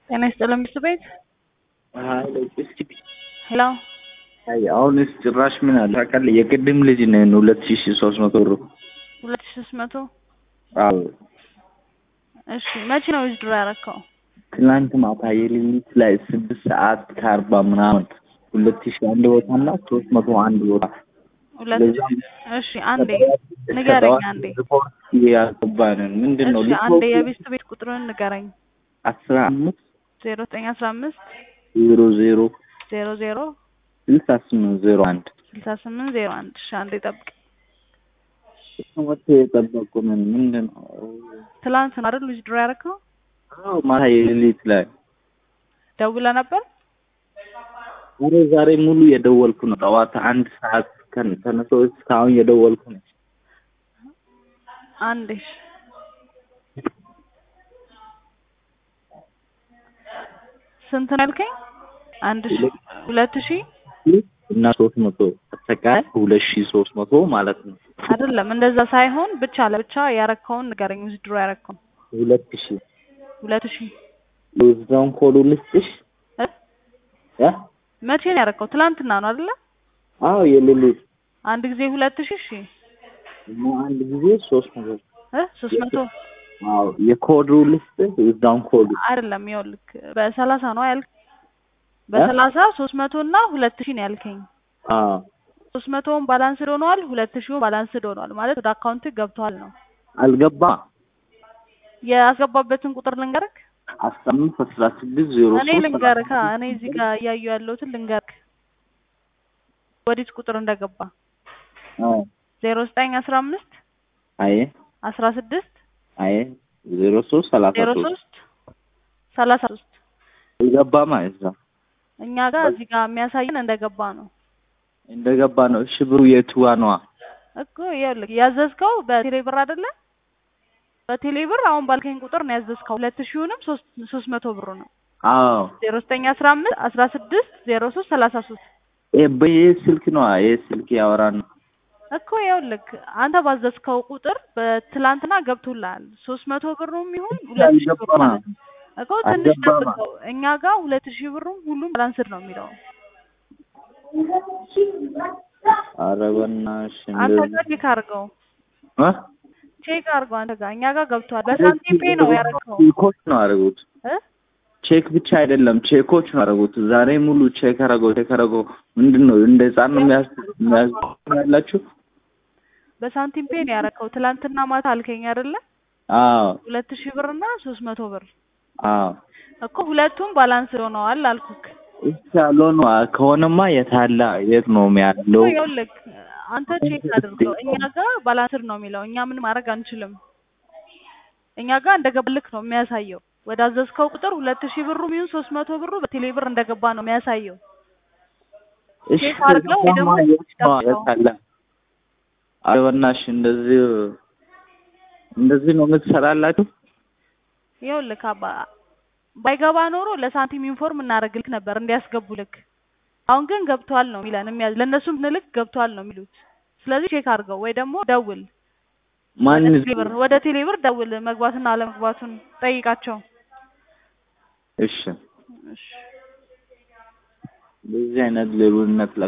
ጤና ይስጥልን ብርቱ ቤት ሄሎ አይ አሁንስ ጭራሽ ምን አለ ታውቃለህ? የቅድም ልጅ ነን ሁለት ሺህ ሶስት መቶ ብር ሁለት ሺህ ሶስት መቶ አዎ እሺ መቼ ነው ዊዝድሮ ያደረከው? ትናንት ማታ የሌሊት ላይ ስድስት ሰዓት ከአርባ ምናምን ሁለት ሺህ አንድ ቦታ እና ሶስት መቶ አንድ ቦታ ሁለት ለዛም እሺ አንዴ ንገረኝ አንዴ ሪፖርት ያልገባንን ምንድን ነው እሺ አንዴ የቤስት ቤት ቁጥሩን ንገረኝ አስራ አምስት ዜሮ ዘጠኝ አስራ አምስት ዜሮ ዜሮ ዜሮ ዜሮ ስልሳ ስምንት ዜሮ አንድ ስልሳ ስምንት ዜሮ አንድ እሺ አንዴ ጠብቅ መቶ የጠበቁንን ምንድን ነው ትላንት ነው አይደል ዊዝድሮ ያደረከው አዎ ማታ የሌሊት ላይ ደውለህ ነበር ዛሬ ዛሬ ሙሉ የደወልኩ ነው ጠዋት አንድ ሰዓት ከን ተነስቶ እስካሁን የደወልኩ ነው አንዴ እሺ ስንት ነው ያልከኝ አንድ ሺ ሁለት ሺ እና ሶስት መቶ አጠቃላይ ሁለት ሺህ ሶስት መቶ ማለት ነው አይደለም እንደዛ ሳይሆን ብቻ ለብቻ ያረከውን ንገረኝ ዊዝድሮ ያረከውን ሁለት ሺህ ሁለት ሺ የዛውን ኮዱ ልስጥሽ እ እ መቼ ነው ያረከው ትላንትና ነው አይደለ አዎ የሌሊት አንድ ጊዜ ሁለት ሺ እሺ እና አንድ ጊዜ ሶስት መቶ እ ሶስት መቶ አዎ የኮዱ ልስጥሽ የዛውን ኮዱ አይደለም ይኸውልህ በሰላሳ ነው ያልክ በሰላሳ ሶስት መቶ እና ሁለት ሺ ነው ያልከኝ አዎ ሶስት መቶውን ባላንስድ ሆኗል ሁለት ሺው ባላንስድ ሆኗል ማለት ወደ አካውንት ገብቷል ነው አልገባ ያስገባበትን ቁጥር ልንገርክ አስራ አምስት አስራ ስድስት ዜሮ እኔ ሶስት ልንገርክ አ- እኔ እዚህ ጋር እያየሁ ያለሁትን ልንገርክ ወዲት ቁጥር እንደገባ አዎ ዜሮ ዘጠኝ አስራ አምስት አይ አስራ ስድስት አይ ዜሮ ሶስት ሰላሳ ዜሮ ሶስት ሶስት ሰላሳ ሶስት አልገባ ማለት ነው እኛ ጋር እዚህ ጋር የሚያሳየን እንደገባ ነው እንደገባ ነው እሺ ብሩ የትዋ ነዋ እኮ ይኸውልህ ያዘዝከው በቴሌ ብር አይደለ በቴሌ ብር አሁን ባልከኝ ቁጥር ነው ያዘዝከው ሁለት ሺውንም ሶስት ሶስት መቶ ብሩ ነው አዎ ዜሮ ዘጠኝ አስራ አምስት አስራ ስድስት ዜሮ ሶስት ሰላሳ ሶስት ይሄ በይሄ ስልክ ነዋ ይሄ ስልክ ያወራን ነው እኮ ይኸውልህ አንተ ባዘዝከው ቁጥር በትላንትና ገብቶልሃል ሶስት መቶ ብሩም ይሁን ሁለት ሺህ ብሩ አልገባማ ማለት ነው እኮ ትንሽ አልገባማ። ጠብቀው እኛ ጋር ሁለት ሺህ ብሩም ሁሉም ባላንስድ ነው የሚለው ኧረ በእናትሽ አንተ እንደዚህ ጋር ቼክ አድርገው እ ቼክ አድርገው አንተ ጋር እኛ ጋር ገብቷል በሳንቲም ፔ ነው ያደረገው ቼኮች ነው ያደረጉት እ ቼክ ብቻ አይደለም ቼኮች ነው ያደረጉት ዛሬ ሙሉ ቼክ አደረገው ቼክ አደረገው ምንድን ነው እንደ ህፃን ነው የሚያስ የሚያዝ ያላችሁ በሳንቲም ፔ ነው ያደረገው ትላንትና ማታ አልከኝ አይደለ አዎ ሁለት ሺህ ብር እና ሶስት መቶ ብር አዎ እኮ ሁለቱም ባላንስድ ሆነዋል አልኩክ እሺ ያለው ነው ከሆነማ የታላ የት ነው ያለው እኮ ይኸውልህ አንተ ቼክ አድርገው እኛ ጋር ባላንስድ ነው የሚለው እኛ ምን ማድረግ አንችልም እኛ ጋር እንደገባልክ ነው የሚያሳየው ወደ አዘዝከው ቁጥር ሁለት ሺህ ብሩም ይሁን ሶስት መቶ ብሩ በቴሌ ብር እንደገባ ነው የሚያሳየው እሺ ቼክ አድርገው ወይ ደግሞ ከዛማ የት ነው ጠብቀው። የታላ ኧረ በእናትሽ እንደዚህ እንደዚህ ነው የምትሰራላችሁ ይኸውልህ አባ ባይገባ ኖሮ ለሳንቲም ኢንፎርም እናደርግልክ ነበር እንዲያስገቡልክ አሁን ግን ገብቷል ነው የሚለን የሚያዝ ለእነሱም ንልክ ገብቷል ነው የሚሉት ስለዚህ ቼክ አድርገው ወይ ደግሞ ደውል ማን ወደ ቴሌብር ወደ ቴሌብር ደውል መግባትና አለመግባቱን ጠይቃቸው እሺ እሺ በዚህ አይነት ሌሉነት